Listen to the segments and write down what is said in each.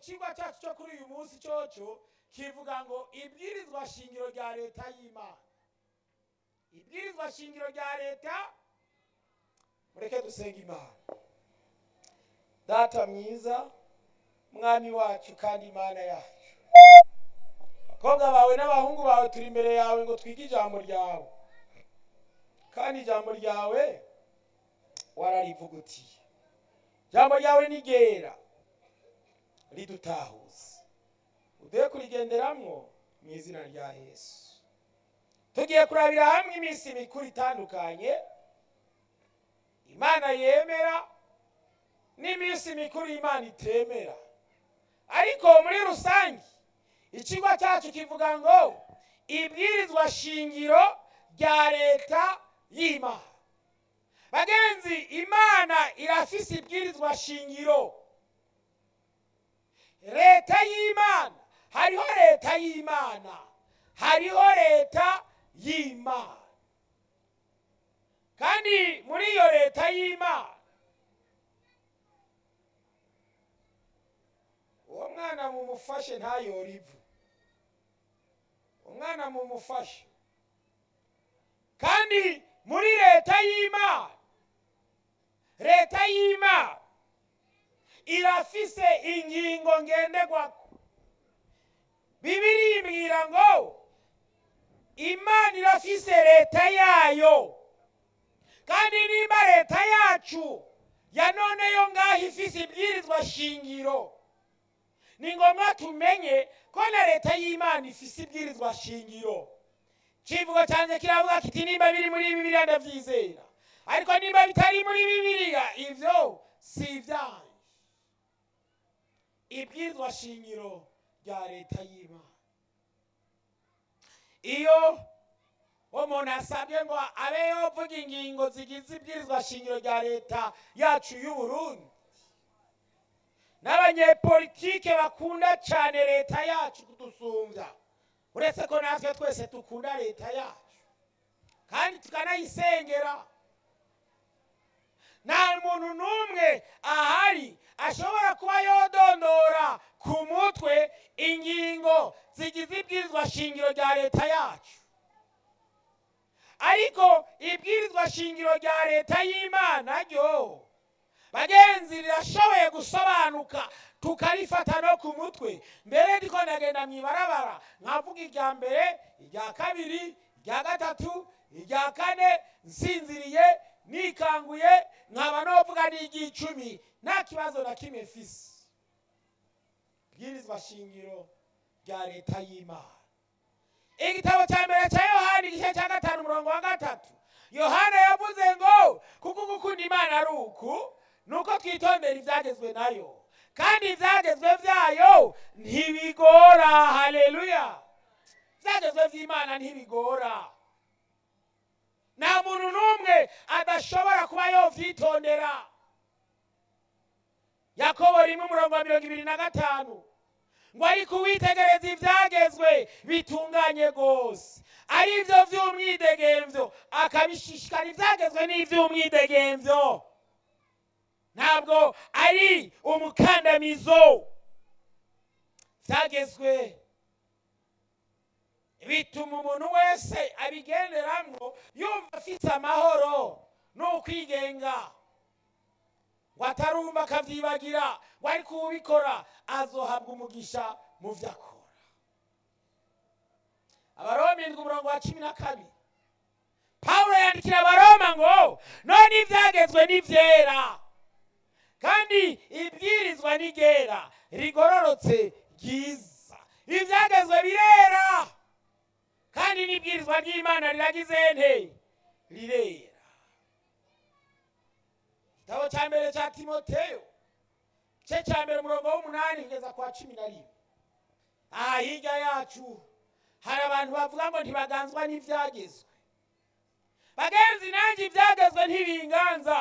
ikigwa cyacu cyo kuri uyu munsi cyoco kivuga ngo ibwirizwa shingiro rya leta y'imana ibwirizwa shingiro rya leta mureke dusenga imana data mwiza mwami wacu kandi imana yacu abakobwa bawe n'abahungu bawe turi imbere yawe ngo twige ijambo ryawe kandi ijambo ryawe wararivugutiye ijambo ryawe ni ryera ridutahuza uduhe kurigenderamwo mu izina rya yesu tugiye kurabira hamwe iminsi mikuru itandukanye imana yemera n'iminsi mikuru imana itemera ariko muri rusange ikigo cyacu kivuga ngo ibwirizwa shingiro rya leta y'imana bagenzi imana irafise ibwirizwa shingiro leta y'imana hariho leta y'imana hariho leta y'imana kandi muri iyo leta y'imana uwo mwana mumufashe ntayore ivu umwana mumufashe kandi muri leta y'imana leta y'imana irafise ingingo ngenderwako bibiri imbwira ngo imana irafise leta yayo kandi nimba leta yacu ya none yo ngaho ifise ibwirizwa shingiro ni ngombwa tumenye ko na leta y'imana ifise ibwirizwa shingiro kivugo cyanjye kiravuga kiti nimba biri muri bibiliya ndabyizera ariko nimba bitari muri bibiliya ibyo si ibyanyu ibwirizwa shingiro rya leta y'imana iyo umuntu asabye ngo abe yovuga ingingo zigize ibwirizwa shingiro rya leta yacu y'u Burundi n'abanyepolitike bakunda cyane leta yacu kudusumbya uretse ko natwe twese dukunda leta yacu kandi tukanayisengera nta muntu n'umwe ahari ashobora kuba yodondora ku mutwe ingingo zigize ibwirizwa shingiro rya leta yacu ariko ibwirizwa shingiro rya leta y'imana ryo bagenzi rirashoboye gusobanuka tukarifata no ku mutwe mbere ndiko ndagenda mu ibarabara nkavuga irya mbere irya kabiri irya gatatu irya kane nsinziriye nikanguye nkaba novuga n'iry'icumi nta kibazo na kimwe mfise bwirizwa shingiro rya leta y'imana igitabo cya mbere cya yohani igice cya gatanu umurongo wa gatatu yohana yavuze ngo kuko gukunda imana ari uku nuko twitondera ibyagezwe nayo kandi ibyagezwe byayo ntibigora haleluya ibyagezwe by'imana ntibigora nta muntu n'umwe adashobora kuba yovyitondera yakobo rimwe umurongo wa mirongo ibiri na gatanu ngo ariko uwitegereza ibyagezwe bitunganye rwose ari byo by'umwidegemvyo akabishishikara ibyagezwe n'iby'umwidegemvyo ntabwo ari umukandamizo byagezwe bituma umuntu wese abigenderamwo yumva afite amahoro n'ukwigenga ngo atarumva akabyibagira ngo ariko uwubikora azohabwa umugisha mu byo akora abaroma indwi umurongo wa cumi na kabiri pawulo yandikira abaroma ngo none ibyagezwe ni byera kandi ibwirizwa ni ryera rigororotse ryiza ibyagezwe birera kandi n'ibwirizwa ry'imana riragize nte rirera igitabo cya mbere cya timoteyo igice cya mbere umurongo w'umunani kugeza kwa cumi na rimwe aha hirya yacu hari abantu bavuga ngo ntibaganzwa n'ibyagezwe bagenzi nanjye ibyagezwe ntibinganza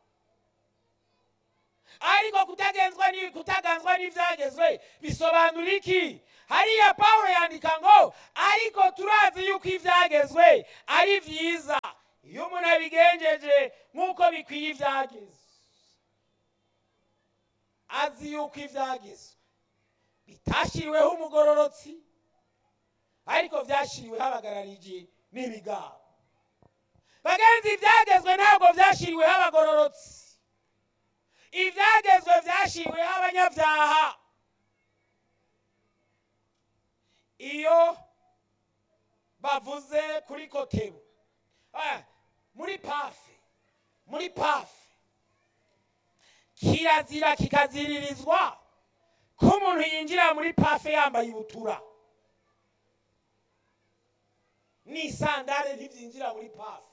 ariko kutagenzwa ni kutaganzwa n'ibyagezwe bisobanura iki hariya pawulo yandika ngo ariko turazi yuko ibyagezwe ari byiza iyo umuntu abigenjeje nk'uko bikwiye ibyagezwe azi yuko ibyagezwe bitashyiriweho umugororotsi ariko byashyiriweho abagarariji n'ibigabo bagenzi ibyagezwe ntabwo byashyiriweho abagororotsi ibyagezwe byashyiriweho abanyabyaha iyo bavuze kuri kotebu ah, muri pafe muri pafe kirazira kikaziririzwa ko umuntu yinjira muri pafe yambaye ibutura n'isandare ntibyinjira muri pafe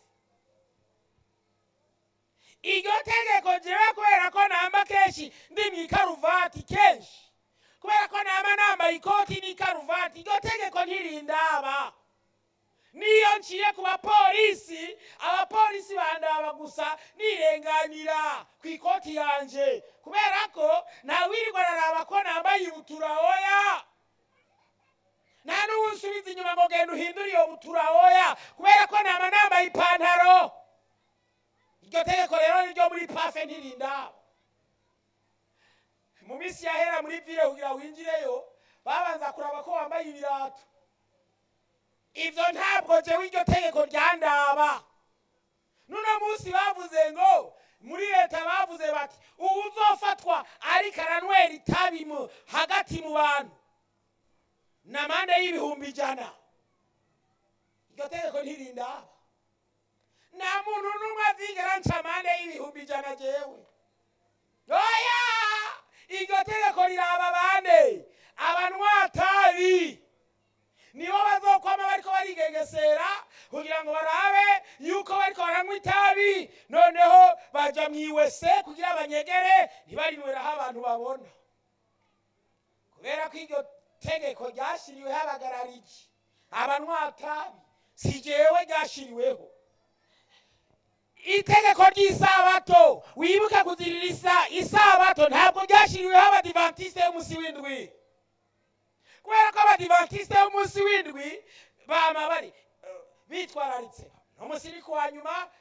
iryo tegeko jewe kubera ko namba kenshi ndi mu ikaruvati kenshi kubera ko namba nambaye ikoti n'ikaruvati iryo tegeko ntirindaba niyo nciye ku bapolisi abapolisi bandaba gusa nirenganira ku ikoti yanje kubera ko ntawirirwa araraba ko nambaye ibutura oya nta n'ubu nsubiza inyuma ngo genda uhindure iyo butura oya kubera ko naba nambaye ipantaro iryo tegeko rero niryo muri pafe ntirindaba mu minsi yahera muri vile kugira winjireyo babanza kuraba ko wambaye ibirato ibyo ntabwo jewe iryo tegeko ryandaba nuno munsi bavuze ngo muri leta bavuze bati ubu uzofatwa ariko aranywera itabi mu hagati mu bantu ni amande y'ibihumbi ijana iryo tegeko ntirindaba nta muntu n'umwe azigera nca amande y'ibihumbi ijana jewe oya iryo tegeko riraba bande abanywatabi nibo bazokwama bariko barigengesera kugira ngo barabe yuko bariko baranywa itabi noneho baja mwiwese kugira banyegere ntibarinweraho abantu babona kubera ko iryo tegeko ryashyiriweho abagarariji abanywatabi si jewe ryashyiriweho itegeko ry'isabato wibuke kuzirira isa isabato ntabwo ryashyiriweho abadivantisite y'umunsi w'indwi kubera ko abadivantisite b'umunsi w'indwi bama bari bitwararitse n'umunsi iri kuwa nyuma